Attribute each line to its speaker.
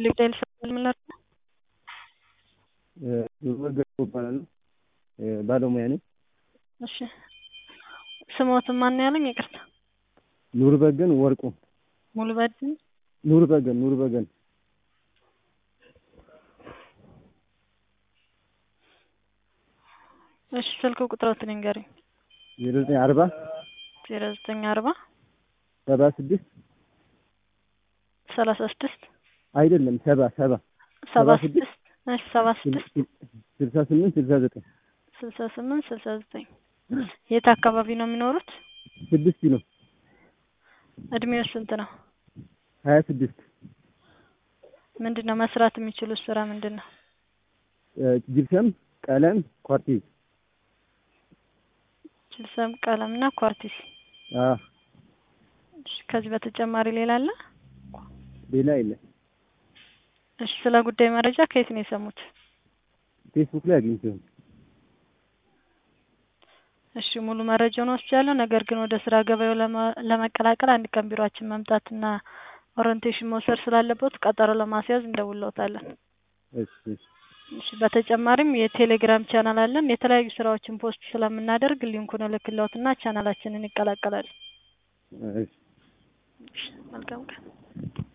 Speaker 1: ሊብዳይል ስለምንላር
Speaker 2: ወገ እባላለሁ ባለሙያ ነኝ።
Speaker 1: እሺ ስሞትን ማን ያለኝ? ይቅርታ
Speaker 2: ኑር በገን ወርቁ
Speaker 1: ሙሉ በድን
Speaker 2: ኑር በገን ኑር በገን
Speaker 1: እሺ ስልክ ቁጥሮትን ንገረኝ።
Speaker 2: ዜሮ ዘጠኝ አርባ
Speaker 1: ዜሮ ዘጠኝ አርባ
Speaker 2: ሰባ ስድስት
Speaker 1: ሰላሳ ስድስት
Speaker 2: አይደለም ሰባ ሰባ
Speaker 1: ሰባ ስድስት እሺ ሰባ ስድስት
Speaker 2: ስልሳ ስምንት ስልሳ ዘጠኝ
Speaker 1: ስልሳ ስምንት ስልሳ ዘጠኝ የት አካባቢ ነው የሚኖሩት?
Speaker 2: ስድስት ኪሎ
Speaker 1: እድሜው ስንት ነው?
Speaker 2: ሀያ ስድስት
Speaker 1: ምንድን ነው መስራት የሚችሉት ስራ ምንድን ነው?
Speaker 2: ጅብሰም፣ ቀለም፣ ኳርቲዝ
Speaker 1: ጅብሰም፣ ቀለም እና ኳርቲዝ።
Speaker 2: አዎ
Speaker 1: እሺ ከዚህ በተጨማሪ ሌላ አለ?
Speaker 2: ሌላ የለም።
Speaker 1: እሺ ስለ ጉዳይ መረጃ ከየት ነው የሰሙት?
Speaker 2: ፌስቡክ ላይ አግኝቼው ነው።
Speaker 1: እሺ ሙሉ መረጃውን ወስጃለሁ። ነገር ግን ወደ ስራ ገበያው ለመቀላቀል አንድ ቀን ቢሮአችን መምጣትና ኦሪንቴሽን መውሰድ ስላለበት ቀጠሮ ለማስያዝ እንደውለውታለን።
Speaker 2: እሺ እሺ
Speaker 1: እሺ በተጨማሪም የቴሌግራም ቻናል አለን። የተለያዩ ስራዎችን ፖስት ስለምናደርግ ሊንኩን እልክልዎትና ቻናላችንን ይቀላቀላሉ።
Speaker 2: እሺ
Speaker 1: እሺ መልካም ቀን።